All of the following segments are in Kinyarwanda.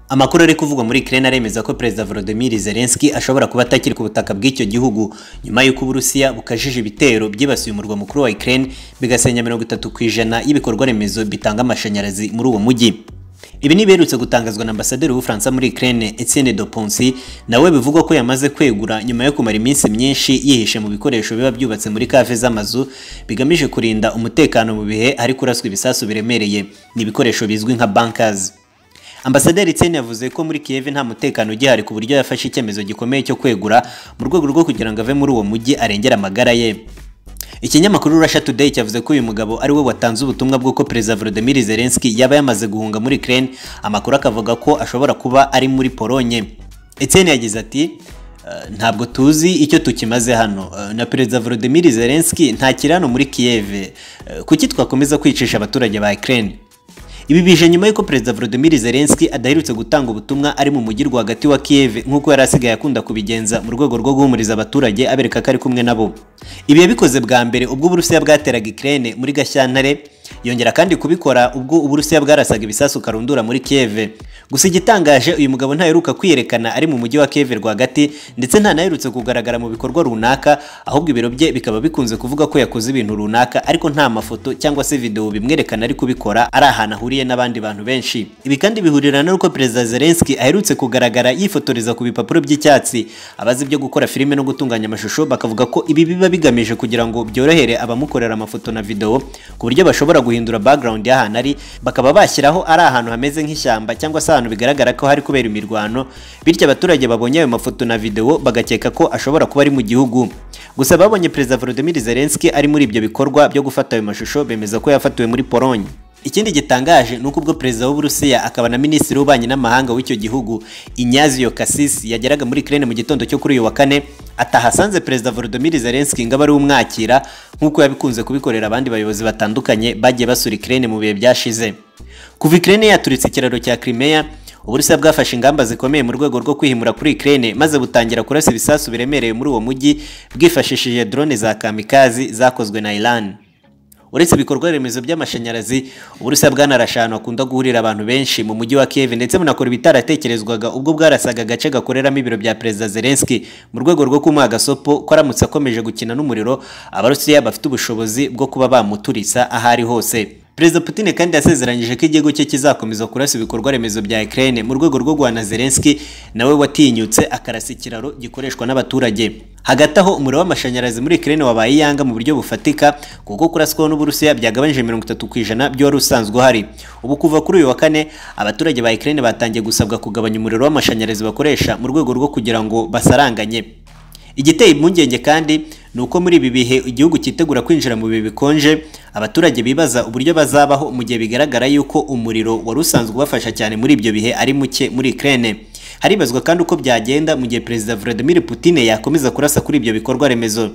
Amakuru ari kuvugwa muri Ukraine aremeza ko Perezida Volodymyr Zelensky ashobora kuba atakiri ku butaka bw'icyo gihugu nyuma y'uko Uburusiya bukajije ibitero byibasiye umurwa mukuru wa Ukraine bigasenya 30 ku ijana y'ibikorwa remezo bitanga amashanyarazi muri uwo mujyi Ibi ni biherutse gutangazwa na ambasaderi w'Ubufaransa muri Ukraine Etienne de Poncy nawe bivugwa ko yamaze kwegura nyuma yo kumara iminsi myinshi yihishe mu bikoresho biba byubatse muri kave z'amazu bigamije kurinda umutekano mu bihe ari kuraswa ibisasu biremereye ni ibikoresho bizwi nka bunkers Ambasaderi Etienne yavuze ko muri Kiev nta mutekano ugihari ku buryo yafashe icyemezo gikomeye cyo kwegura mu rwego rwo kugira ngo ave muri uwo mujyi arengere amagara ye Ikinyamakuru Russia Today cyavuze ko uyu mugabo ari we watanze ubutumwa bw'uko Perezida Volodymyr Zelensky yaba yamaze guhunga muri Ukraine amakuru akavuga ko ashobora kuba ari muri Polonye Etienne yagize ati ntabwo tuzi icyo tukimaze hano na Perezida Volodymyr Zelensky nta kirano muri Kiev kuki twakomeza kwicisha abaturage ba Ukraine Ibi bije nyuma y'uko Perezida Volodymyr Zelensky adaherutse gutanga ubutumwa ari mu mujyi rwagati wa Kiev nk'uko yari asigaye akunda kubigenza mu rwego rwo guhumuriza abaturage abereka ko ari kumwe nabo. Ibi yabikoze bwa mbere ubwo Uburusiya bwateraga Ukraine muri Gashyantare yongera kandi kubikora ubwo Uburusiya bwarasaga ibisasu karundura muri Kiev. Gusa igitangaje uyu mugabo ntaheruka kwiyerekana ari mu mujyi wa Kiev rwagati ndetse ntanaherutse kugaragara mu bikorwa runaka ahubwo ibiro bye bikaba bikunze kuvuga ko yakoze ibintu runaka ariko nta mafoto cyangwa se video bimwerekana ari kubikora ari ahantu ahuriye n'abandi bantu benshi. Ibi kandi bihurira n'uko Perezida Zelensky aherutse kugaragara yifotoreza ku bipapuro by'icyatsi abazi byo gukora filime no gutunganya amashusho bakavuga ko ibi biba bigamije kugira ngo byorohere abamukorera amafoto na video ku buryo bashobora guhindura background y'ahantu ari bakaba bashyiraho ari ahantu hameze nk'ishyamba cyangwa se ahantu bigaragara ko hari kubera imirwano bityo abaturage babonye ayo mafoto na video bagakeka ko ashobora kuba ari mu gihugu gusa babonye Perezida Volodymyr Zelensky ari muri ibyo bikorwa byo gufata ayo mashusho bemeza ko yafatiwe muri Polonye Ikindi gitangaje ni uko ubwo perezida w'Uburusiya akaba na minisitiri w'ububanyi n'amahanga w'icyo gihugu Inyazio Kasisi yageraga muri Ukraine mu gitondo cyo kuri uyu wa kane atahasanze perezida Volodymyr Zelensky ngo ari umwakira nk'uko yabikunze kubikorera abandi bayobozi batandukanye bagiye basura Ukraine mu bihe byashize kuva Ukraine yaturitse ikiraro cya Crimea Uburusiya bwafashe ingamba zikomeye mu rwego rwo kwihimura kuri Ukraine maze butangira kurasa ibisasu biremereye muri uwo mujyi bwifashishije drone za kamikazi zakozwe na Iran uretse ibikorwa remezo by'amashanyarazi uburusiya bwanarashe ahantu hakunda guhurira abantu benshi mu mujyi wa Kiev ndetse bunakora ibitaratekerezwaga ubwo bwarasaga agace gakoreramo ibiro bya Perezida Zelensky mu rwego rwo kumuha agasopo ko aramutse akomeje gukina n'umuriro abarusiya bafite ubushobozi bwo kuba bamuturitsa aho ari hose Perezida Putin kandi yasezeranyije ko igihugu cye kizakomeza kurasa ibikorwa remezo bya Ukraine mu rwego rwo guhana Zelensky nawe watinyutse akarasa ikiraro gikoreshwa n'abaturage hagati aho umuriro w'amashanyarazi muri Ukraine wabaye iyanga mu buryo bufatika kuko kuraswaho n'Uburusiya byagabanije 30 ku ijana by'uwari usanzwe uhari ubu kuva kuri uyu wa kane abaturage ba Ukraine batangiye gusabwa kugabanya umuriro w'amashanyarazi bakoresha mu rwego rwo kugira ngo basaranganye igiteye impungenge kandi ni uko muri ibi bihe igihugu cyitegura kwinjira mu bihe bikonje abaturage bibaza uburyo bazabaho mu gihe bigaragara yuko umuriro wari usanzwe ubafasha cyane muri ibyo bihe ari muke muri Ukraine haribazwa kandi uko byagenda mu gihe Perezida Vladimir Putin yakomeza kurasa kuri ibyo bikorwa remezo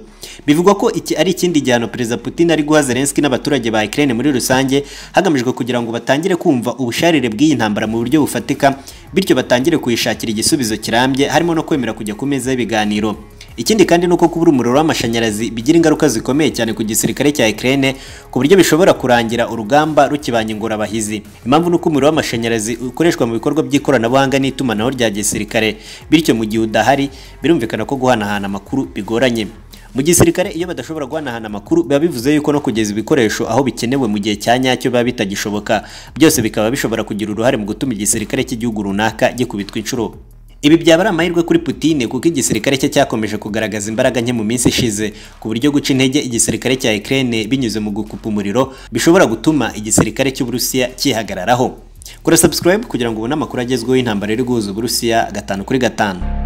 bivugwa ko iki ari ikindi gihano Perezida Putin ari guha Zelensky n'abaturage ba Ukraine muri rusange hagamijwe kugira ngo batangire kumva ubusharire bw'iyi ntambara mu buryo bufatika bityo batangire kuyishakira igisubizo kirambye harimo no kwemera kujya ku meza y'ibiganiro Ikindi kandi nuko kubura umuriro w'amashanyarazi bigira ingaruka zikomeye cyane ku gisirikare cya Ukraine ku buryo bishobora kurangira urugamba rukibanye ingorabahizi. Impamvu nuko umuriro w'amashanyarazi ukoreshwa mu bikorwa by'ikoranabuhanga n'itumanaho rya gisirikare, bityo mu gihe udahari birumvikana ko guhanahana amakuru bigoranye. Mu gisirikare iyo badashobora guhanahana amakuru biba bivuze yuko no kugeza ibikoresho aho bikenewe mu gihe cya nyacyo biba bitagishoboka, byose bikaba bishobora kugira uruhare mu gutuma igisirikare cy'igihugu runaka gikubitwa inshuro Ibi byaba ari amahirwe kuri Putin kuko igisirikare cye cyakomeje kugaragaza imbaraga nke mu minsi ishize ku buryo guca intege igisirikare cya Ukraine binyuze mu gukupa umuriro bishobora gutuma igisirikare cy'Uburusiya cyihagararaho. Kora subscribe kugira ngo ubone amakuru agezweho y'intambara iri guhuza Uburusiya gatanu kuri gatanu.